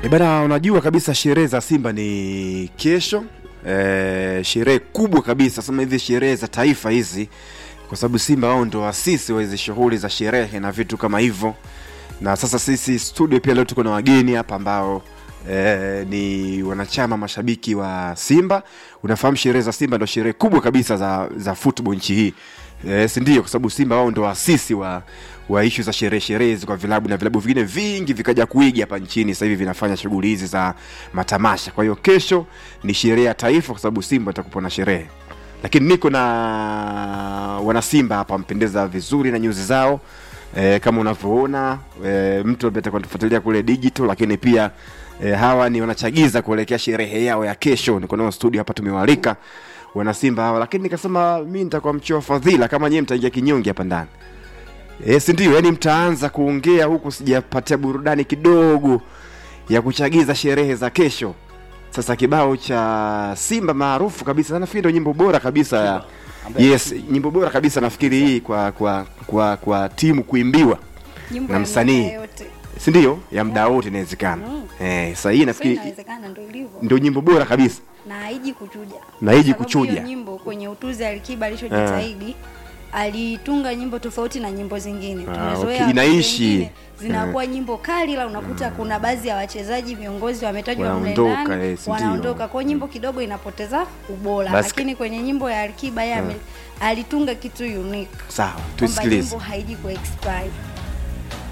E bana, unajua kabisa sherehe za Simba ni kesho. E, sherehe kubwa kabisa, sema hivi sherehe za taifa hizi, kwa sababu Simba wao ndo wasisi wa hizi shughuli za sherehe na vitu kama hivyo. Na sasa sisi studio pia leo tuko na wageni hapa ambao e, ni wanachama mashabiki wa Simba. Unafahamu sherehe za Simba ndo sherehe kubwa kabisa za, za football nchi hii e, si ndio? Kwa sababu Simba wao ndo wasisi wa wa ishu za sherehe sherehe hizi kwa vilabu na vilabu vingine vingi vikaja kuiga hapa nchini, sasa hivi vinafanya shughuli hizi za matamasha. Kwa hiyo kesho ni sherehe ya taifa, kwa sababu Simba atakuwa na sherehe, lakini niko na wanasimba hapa mpendeza vizuri na nyuzi zao e, kama unavyoona e, mtu ambaye atakuwa tufuatilia kule digital, lakini pia e, hawa ni wanachagiza kuelekea sherehe yao ya kesho. Niko nao studio hapa, tumewalika wanasimba hawa, lakini nikasema mi nitakuwa mchoa fadhila kama nyewe mtaingia kinyonge hapa ndani E, si ndio? Yani mtaanza kuongea huku sijapatia burudani kidogo ya kuchagiza sherehe za kesho. Sasa kibao cha Simba maarufu kabisa, nafikiri ndio nyimbo bora kabisa ya yes, nyimbo bora kabisa nafikiri hii kwa kwa kwa, kwa timu kuimbiwa Nyimbo na ya msanii. miaka yote. si ndio? Ya muda wote inawezekana. Mm. Eh, sasa hii So nafikiri inawezekana ndio ilivyo ndio nyimbo bora kabisa. na haiji kuchuja Na haiji Kwa sababu kuchuja. hiyo nyimbo kwenye utuzi Alikiba alichojitahidi alitunga nyimbo tofauti na nyimbo zingine. Ah, Tumezoea okay. wakati Inaishi. wengine zinakuwa nyimbo kali, la unakuta kuna baadhi ya wachezaji viongozi wametajwa mle Wanaondoka, ndani yes, ndio. wanaondoka, kwa hiyo nyimbo kidogo inapoteza ubora, Basi- lakini kwenye nyimbo ya Alikiba yeye ame- alitunga kitu unique Sawa, kwamba tuisikilize. nyimbo haiji ku expire.